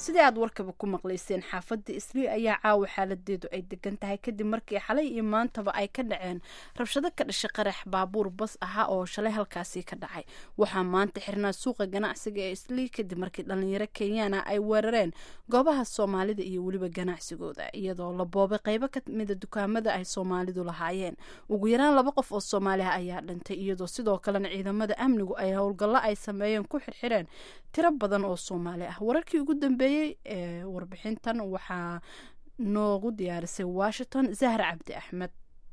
sidii aad warkaba ku maqlayseen xaafadda islii ayaa caawa xaaladeedu ay degan tahay kadib markii xalay iyo maantaba ay ka dhaceen rabshado ka dhashay qarax baabuur bas ahaa oo shalay halkaasi ka dhacay waxaa maanta xirnaa suuqa ganacsiga ee islii kadib markii dhalinyaro kenyaana ay weerareen goobaha soomaalida iyo weliba ganacsigooda iyadoo la boobay qeybo ka mida dukaamada ay soomaalidu lahaayeen ugu yaraan laba qof oo soomaali ah ayaa dhintay iyadoo sidoo kalena ciidamada amnigu ay howlgallo ay sameeyeen ku xirxireen tiro badan oo soomaali ah wararkii ugu dambeeyey ee warbixintan waxaa noogu diyaarisay washington zahra cabdi axmed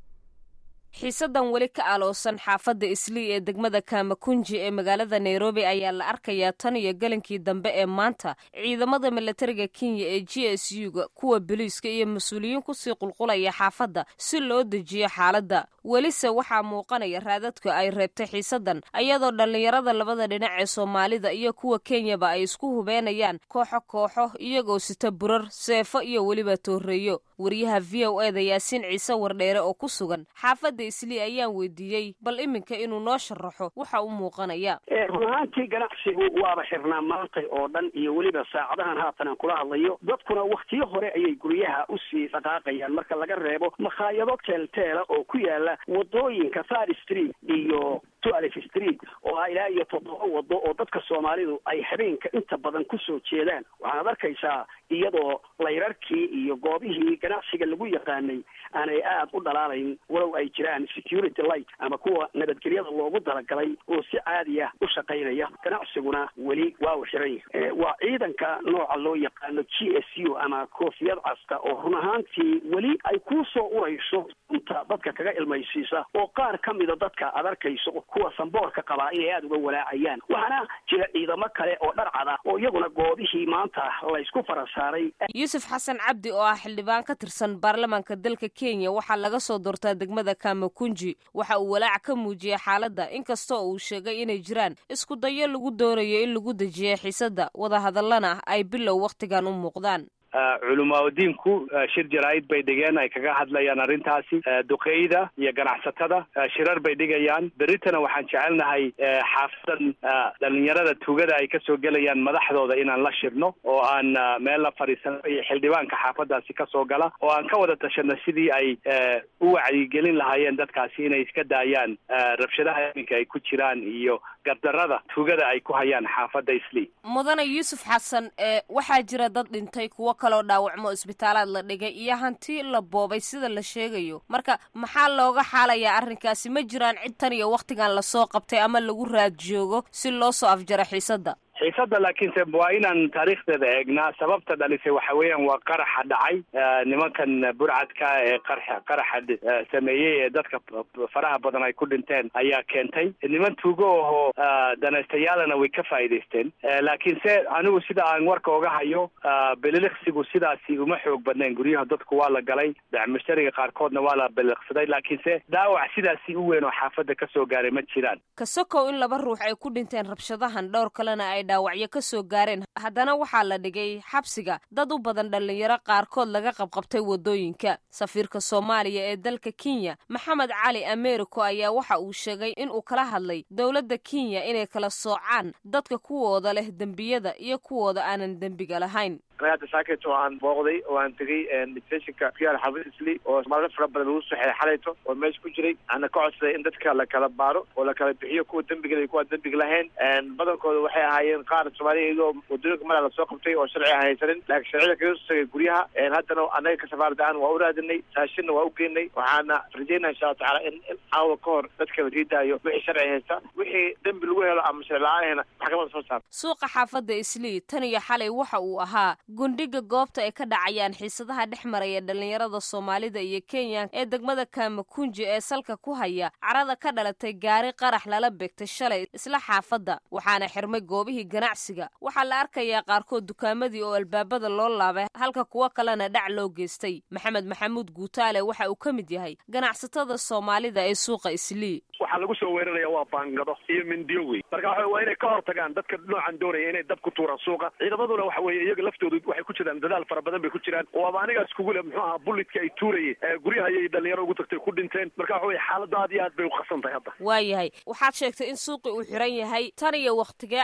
xiisadan weli ka aloosan xaafadda islii ee degmada kaamakunji ee magaalada nairobi ayaa la arkayaa tan iyo galankii dambe ee maanta ciidamada milatariga kenya ee g s u-ga kuwa boliiska iyo mas-uuliyiin kusii qulqulaya xaafadda si loo dejiyo xaaladda welise waxaa muuqanaya raadadka ay reebtay xiisadan iyadoo dhallinyarada labada dhinac ee soomaalida iyo kuwa kenyaba ay isku hubeenayaan kooxo kooxo iyagoo sita burar seefo iyo weliba tooreeyo wariyaha v o eda yaasiin ciise wardheere oo ku sugan xaafadda islii ayaan weydiiyey bal iminka inuu noo sharaxo waxa u muuqanaya run ahaantii ganacsigu waaba xirnaa maantay oo dhan iyo weliba saacadahan haatan aan kula hadlayo dadkuna wakhtiyo hore ayay guryaha usii dhaqaaqayaan marka laga reebo makhaayado teelteela oo ku yaala wadooyinka third street iyo twelf street oo ah ilaa iyo toddoba wado oo dadka soomaalidu ay habeenka inta badan kusoo jeedaan waxaad arkaysaa iyadoo layrarkii iyo goobihii ganacsiga lagu yaqaanay aanay aada u dhalaalayn walow ay jiraan security light ama kuwa nabadgelyada loogu talagalay oo si caadi ah u shaqaynaya ganacsiguna weli waa u xiran yahay waa ciidanka nooca loo yaqaano g s u ama koofiyad casta oo run ahaantii weli ay kusoo urayso inta dadka kaga ilmaysiisa oo qaar ka mida dadka aad arkayso kuwa samboorka qabaa inay aada uga walaacayaan waxaana jira ciidamo kale oo dharcada oo iyaguna goobihii maanta laysku farasaaray yuusuf xasan cabdi oo ah xildhibaan ka tirsan baarlamaanka dalka kenya waxaa laga soo doortaa degmada kamakunji waxa uu walaac ka muujiyey xaaladda inkastoo uu sheegay inay jiraan isku dayo lagu doonayo in lagu dejiya xiisadda wadahadallana ay bilow wakhtigan u muuqdaan culamaadiinku shir jaraa'id bay dhigeen ay kaga hadlayaan arrintaasi duqeyda iyo ganacsatada shirar bay dhigayaan beritana waxaan jecelnahay xaafadan dhalinyarada tugada ay kasoo gelayaan madaxdooda inaan la shirno oo aan meel la fadhiisano iyo xildhibaanka xaafadaasi kasoo gala oo aan ka wada tashano sidii ay u wacyigelin lahaayeen dadkaasi inay iska daayaan rabshadaha iminka ay ku jiraan iyo gardarada tugada ay ku hayaan xaafadda islii mudane yuusuf xasan waxaa jira dad dhintay kuwo kaloo dhaawacmo isbitaalaad la dhigay iyo hanti la boobay sida la sheegayo marka maxaa looga xaalayaa arrinkaasi ma jiraan cid tan iyo wakhtigan lasoo qabtay ama lagu raad joogo si loo soo afjaro xiisadda xiisadda laakiinse waa inaan taariikhdeeda eegnaa sababta dhalisay waxa weeyaan waa qaraxa dhacay nimankan burcadka ee qara qaraxa sameeyey ee dadka faraha badan ay ku dhinteen ayaa keentay niman tuugo ahoo danaystayaalana way ka faa'iidaysteen laakiinse anigu sida aan warka oga hayo beliliqsigu sidaasi uma xoog badnayn guryaha dadku waa la galay mushtariga qaarkoodna waa la beliliqsaday laakiinse dhaawac sidaasi u weyn oo xaafadda kasoo gaaray ma jiraan kasokow in laba ruux ay ku dhinteen rabshadahan dhowr kalena ay dhaawacyo ka soo gaareen haddana waxaa la dhigay xabsiga dad u badan dhallinyaro qaarkood laga qabqabtay waddooyinka safiirka soomaaliya ee dalka kenya maxamed cali americo ayaa waxa uu sheegay in uu kala hadlay dowladda kenya inay kala soocaan dadka kuwooda leh dembiyada iyo kuwooda aanan dembiga lahayn anaga hadda saakayt oo aan booqday oo aan tegay detentionka ku yaala xaafad isli oo maalin fara badan lagu soxeey xalayto oo meesha ku jiray ana ka codsaday in dadka la kala baaro oo la kala bixiyo kuwa dembiga iyo kuwa dembiga lahayn badankooda waxay ahaayeen qaar soomaaliya iyagoo wadooyinka mala lasoo qabtay oo sharci aan haysanin laakiin sharcida kaga soo tagay guryaha haddana anaga ka safaarad ahaan waa u raadinay raashinna waa u geynay waxaana rajeynaa insha allahu tacala in caawa ka hor dadka la riidaayo wixii sharci haysta wixii dembi lagu helo ama sharci la-aan hena maxkamada soo saar suuqa xaafadda islii tan iyo xalay waxa uu ahaa gundhiga goobta ay ka dhacayaan xiisadaha dhex maraya dhallinyarada soomaalida iyo kenya ee degmada kamakunji ee salka ku haya carada ka dhalatay gaari qarax lala beegtay shalay isla xaafadda waxaana xirmay goobihii ganacsiga waxaa la arkayaa qaarkood dukaamadii oo albaabada loo laabay halka kuwo kalena dhac loo geystay maxamed maxamuud guutaale waxa uu ka mid yahay ganacsatada soomaalida ee suuqa islii waxaa lagu soo weeraraya waa baangado iyo mindiyo wey marka waxa waa inay ka hortagaan dadka noocan doonaya inay dab ku tuuraan suuqa ciidamaduna waxa weeye iyaga laftoodu waxay ku jiraan dadaal fara badan bay ku jiraan oo aba anigaas kugu le muxuu ahaa bullidka ay tuurayeen guryaha ayay dhalinyaro ugu tagtay ku dhinteen marka waxa weye xaaladda aad iyo aad bay u qasan tahay hadda waayahay waxaad sheegtay in suuqi uu xiran yahay tan iyo wakhtigee ayuu sii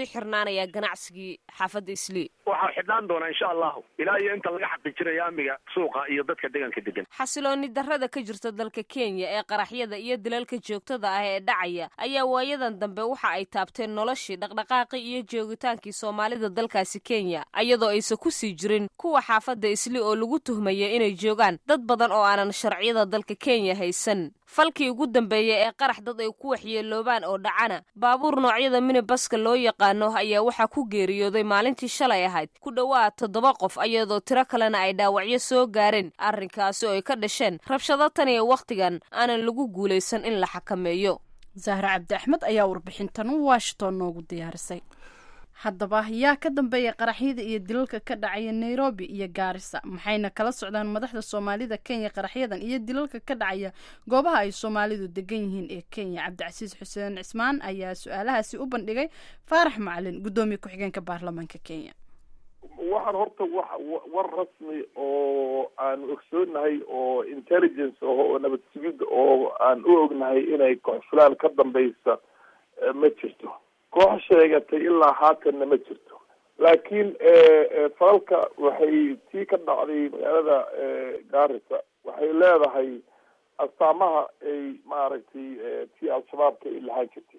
sii xirnaanayaa ganacsigii xaafadda islii waxaa xidhnaan doonaa insha allahu ilaa iyo inta laga xaqiijinayo amniga suuqa iyo dadka deegaanka degan xasilooni darrada ka jirta dalka kenya ee qaraxyada iyo dilalka joogtada ah ee dhacaya ayaa waayadan dambe waxa ay taabteen noloshii dhaqdhaqaaqii iyo joogitaankii soomaalida dalkaasi kenya iyadoo aysan ku sii jirin kuwa xaafadda isli oo lagu tuhmaya inay joogaan dad badan oo aanan sharciyada dalka kenya haysan falkii ugu dambeeyey ee qarax dad ay ku waxyeeloobaan oo dhacana baabuur noocyada minibaska loo yaqaano ayaa waxaa ku geeriyooday maalintii shalay ahayd ku dhowaad toddoba qof iyadoo tiro kalena ay dhaawacyo soo gaareen arrinkaasi oo ay ka dhasheen rabshado tan iyo wakhtigan aanan lagu guulaysan in la xakameeyo zahra cabdi axmed ayaa warbixintan washington noogu diyaarisay haddaba yaa ka dambeeya qaraxyada iyo dilalka ka dhacaya nairobi iyo gaarisa maxayna kala socdaan madaxda soomaalida kenya qaraxyadan iyo dilalka ka dhacaya goobaha ay soomaalidu degan yihiin ee kenya cabdicasiis xuseen cismaan ayaa su-aalahaasi u bandhigay faarax macalin guddoomiye ku-xigeenka baarlamaanka kenya waxaan horta wa war rasmi oo aan ogsoonahay oo intelligence ah oo nabad sugid oo aan u ognahay inay kooxfulaan ka dambeysa ma jirto koox sheegatay ilaa haatanna ma jirto laakiin falalka waxay tii ka dhacday magaalada gaarisa waxay leedahay astaamaha ay maaragtay tii al-shabaabka ay lahaan jirtay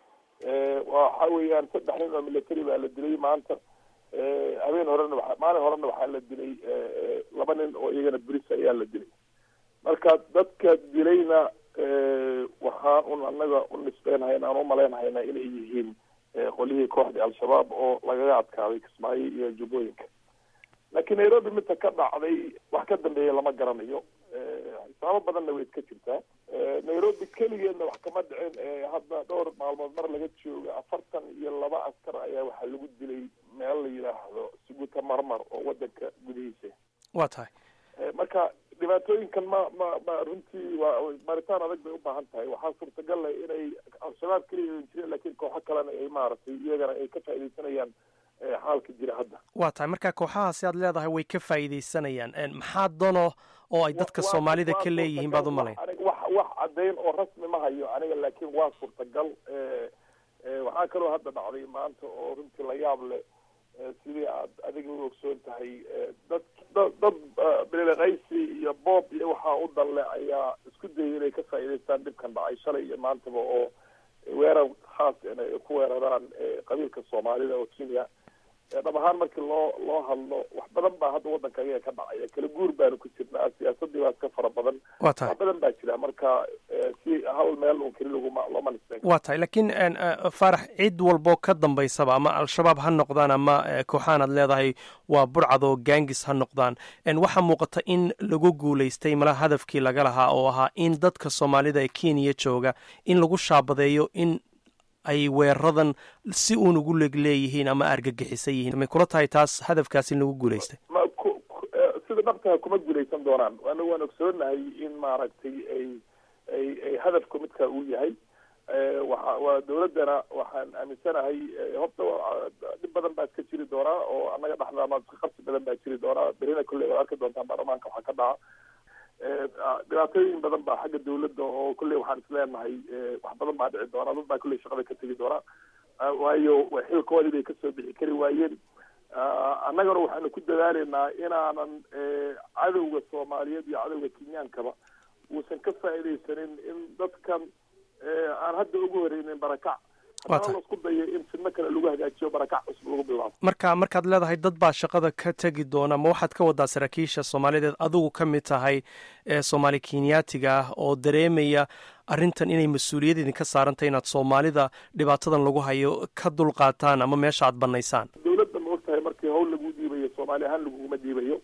waxa weeyaan saddex nin oo military baa la dilay maanta habeen horena waa maalin horena waxaa la dilay laba nin oo iyagana bris ayaa la dilay marka dadka dilayna waxaan un anaga u nisbeynhayna aan umalaynhayna inay yihiin qolyihii kooxdii al-shabaab oo lagaga adkaaday kismaayo iyo jubbooyinka laakiin nairobi midta ka dhacday wax ka dambeeya lama garanayo xisaabo badanna way iska jirtaa nairobi keligeedna wax kama dhicin hadda dhowr maalmood mar laga jooga afartan iyo laba askar ayaa waxaa lagu dilay meel la yidhaahdo suguta marmar oo wadanka gudihiisa waa tahay marka dhibaatooyinkan ma ma ma runtii waa baaritaan adag bay ubaahan tahay waxaa suurtagal leh inay al-shabaab keliya oan jirin lakiin kooxo kalena ay maaragtay iyagana ay ka faaidaysanayaan xaalka jira hadda waa tahay marka kooxahaasi aad leedahay way ka faa'iidaysanayaan maxaa dano oo ay dadka soomaalida ka leeyihiin baad u malayn wax wax caddayn oo rasmi ma hayo aniga laakiin waa suurtagal waxaa kaloo hadda dhacday maanta oo runtii la yaab leh sidii aad adiga u ogsoon tahay dad dad dad bililaqaysi iyo boob iyo waxaa u dalle ayaa isku dayay inay ka faa'iidaystaan dhibkan dhacay shalay iyo maantaba oo weerar khaas inay ku weeraraan qabiilka soomaalida oo kenya dhab ahaan markii loo loo hadlo wax badan baa hadda waddanka ayaga ka dhacaya kala guur baanu ku jirnaa siyaasadii baa iska fara badan waa tahay wax badan baa jira marka si hal meel un keli laguma looma nisbeyn waa tahay laakiin faarax cid walboo ka dambaysaba ama al-shabaab ha noqdaan ama kooxaan aad leedahay waa burcad oo gaangis ha noqdaan waxaa muuqata in lagu guulaystay malaha hadafkii laga lahaa oo ahaa in dadka soomaalida ee kenya jooga in lagu shaabadeeyo in ay weeraradan si uun ugu leg leeyihiin ama argagixisan yihiin may kula tahay taas hadafkaas in lagu guulaystay ma ku sida dhabtaha kuma guulaysan doonaan anaga waan ogsoonahay in maaragtay ay ay ay hadafku midka uu yahay waxa waa dawladdana waxaan aaminsanahay horta dhib badan baa iska jiri doonaa oo annaga dhexdaama qabsi badan baa jiri doonaa berina kolley waad arki doontaan baarlamaanka waxaa ka dhaca dhibaatooyin badan baa xagga dawladda oo kolley waxaan isleenahay wax badan baa dhici doona dad baa kolley shaqada ka tegi doona waayo xilkoodii bay kasoo bixi kari waayeen annagana waxaanu ku dadaaleynaa inaanan cadowga soomaaliyeed iyo cadowga kenyaankaba uusan ka faa'iidaysanin in dadkan aan hadda ugu horeynin barakac haddana la isku dayo in fidno kale lagu hagaajiyo barakac cusub lagu bilaabo marka markaad leedahay dad baa shaqada ka tegi doona ma waxaad ka wadaa saraakiisha soomaalideed adigu ka mid tahay ee soomaali kenyaatiga ah oo dareemaya arrintan inay mas-uuliyad idinka saarantahy inaad soomaalida dhibaatadan lagu hayo ka dulqaataan ama meesha aad banaysaan dawladda ma og tahay markii hawl lagu dhiibayo soomaali ahaan laguguma dhiibayo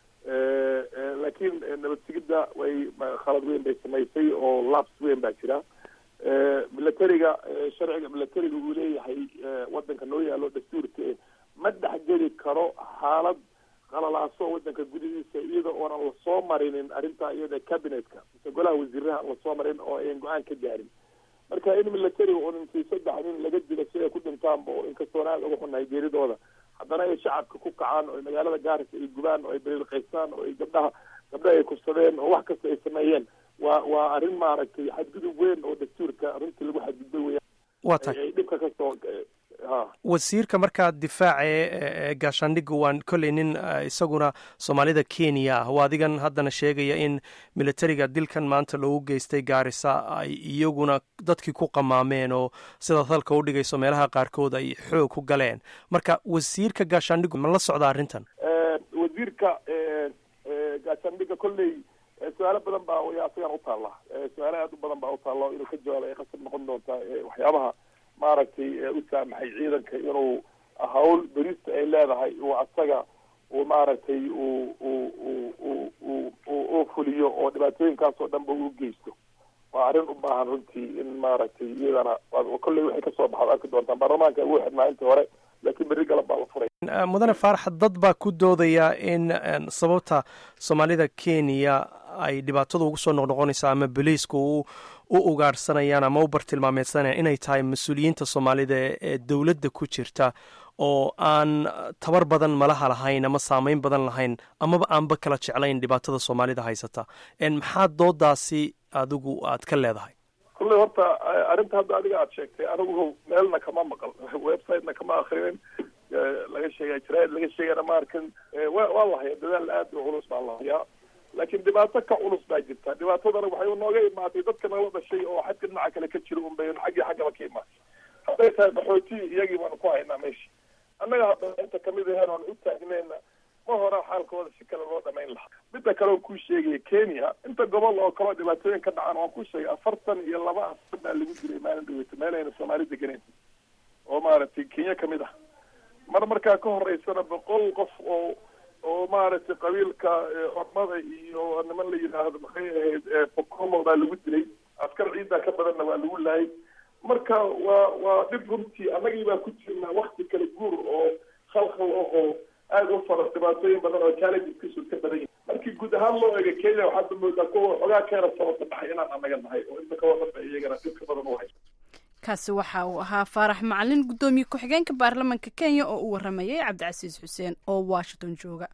laakiin nabad sigidda way khalad weyn bay samaysay oo labs weyn baa jira militariga sharciga militariga uu leeyahay wadanka noo yaalo dastuurka ma dhexgeli karo xaalad qalalaaso wadanka gudihiisa iyada oonan lasoo marinin arrintaa iyada cabinetka mise golaha wasiiraha aan lasoo marin oo ayan go-aan ka gaarin marka in militariga un intii saddex nin laga dilo si ay ku dhintaanba oo inkastoon aad uga xunahay geeridooda haddana ay shacabka ku kacaan oo magaalada gaaris ay gubaan oo ay bariilqaystaan oo ay gabdhaha gabdhaha ay kursadeen oo wax kasta ay sameeyeen waa waa arrin maaragtay xadgudub weyn oo dastuurka runtii lagu xadgudbay weya waa tahay ay dhibka kasoo wasiirka markaa difaaca ee gaashaandhigga waan kolley nin isaguna soomaalida kenya ah oo adigan haddana sheegaya in militariga dilkan maanta loogu geystay gaarisa ay iyaguna dadkii ku qamaameen oo sidaad halka u dhigayso meelaha qaarkood ay xoog ku galeen marka wasiirka gaashaandhiggu ma la socda arrintan wasiirka gaashaandhigga kolley su-aalo badan baa way asagan utaalla su-aalo aad u badan baa utaalla inuu ka jawaabo ay qasab noqon doontaa waxyaabaha maaragtay u saamaxay ciidanka inuu hawl berista ay leedahay uu asaga uu maaragtay uu uu uu uu fuliyo oo dhibaatooyinkaas oo dhan ba uu geysto waa arrin u baahan runtii in maaragtay iyadana kolley waxay kasoo baxaad arki doontaan baarlamaanka ugu xidhnaa intii hore laakiin berri galab baa la furay mudane faarax dad baa ku doodaya in sababta soomaalida kenya ay dhibaatada ugu soo noqnoqonayso ama boliiska u u ugaarhsanayaan ama u bartilmaameedsanayaan inay tahay mas-uuliyiinta soomaalida ee dowladda ku jirta oo aan tabar badan malaha lahayn ama saameyn badan lahayn amaba aanba kala jeclayn dhibaatada soomaalida haysata maxaa doodaasi adigu aad ka leedahay kulley horta arrinta hadda adiga aad sheegtay anigu meelna kama maqal websitena kama akrinin laga sheegaya jaraid laga sheegana ma arkin wa waa la haya dadaal aad u culus baa la hayaa laakiin dhibaato ka culus baa jirta dhibaatadana waxay nooga imaatay dadka nala dhashay oo xagga dhinaca kale ka jira unbay xaggii xaggaba ka imaatay hadday tahay qaxooti iyagii baanu ku haynaa meesha annaga hadda inta kamid aheen oan u taagneyna ma hora xaalkooda si kale loo dhamayn lahaa midda kale on kuu sheegaya kenya inta gobol oo kaleo dhibaatooyin ka dhacan waan kuu sheegay afartan iyo laba asar baa lagu diray maalin dhaweyta meel ayna soomaali deganeyn oo maaragtay kenya kamid ah mar markaa ka horeysana boqol qof oo oo maaragtay qabiilka ormada iyo niman la yidhaahdo maxay ahayd bokomo baa lagu dilay askar ciidaa ka badanna waa lagu laayay marka waa waa dhib runtii annagii baa ku jirnaa wakti kala guur oo khalkhal ah oo aada u fara dhibaatooyin badan oo challengeskiisu ka badan yahay markii guud ahaan loo eego kenya waxaad moodaa kuwa xogaa keena sababta dhaxay inaan annaga nahay oo inta kawadhanba iyagana dhibka badan u hayso kaasi waxa uu ahaa faarax macalin guddoomiye ku-xigeenka baarlamaanka kenya oo u waramayay cabdicasiis xuseen oo washington jooga